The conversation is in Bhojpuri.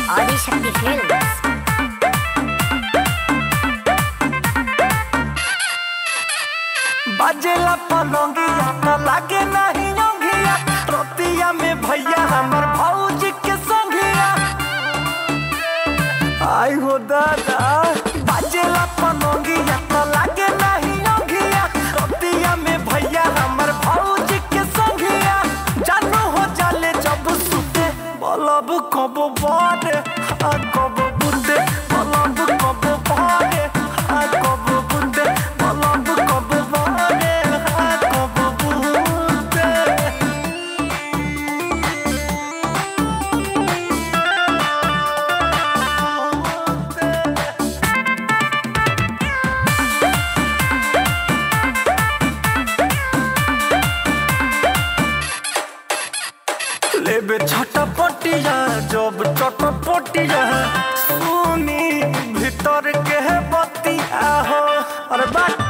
ఆదిశక్తి ఫిల్మ్స్ बाजेला पलंगिया न लागे नहीं योगिया रोतिया में भैया हमर भौजी के संगिया आई हो दादा बाजेला पलंगिया न लागे नहीं योगिया रोतिया में भैया हमर भौजी के संगिया जानू हो जाले जब सुते बलब कब बारे आ कब बुते बलब कब बारे आ कब बुते बलब कब बारे आ कब बुते लेबे छटपटिया जब चटपटिया सुनी भीतर के बतिया हो अरे बात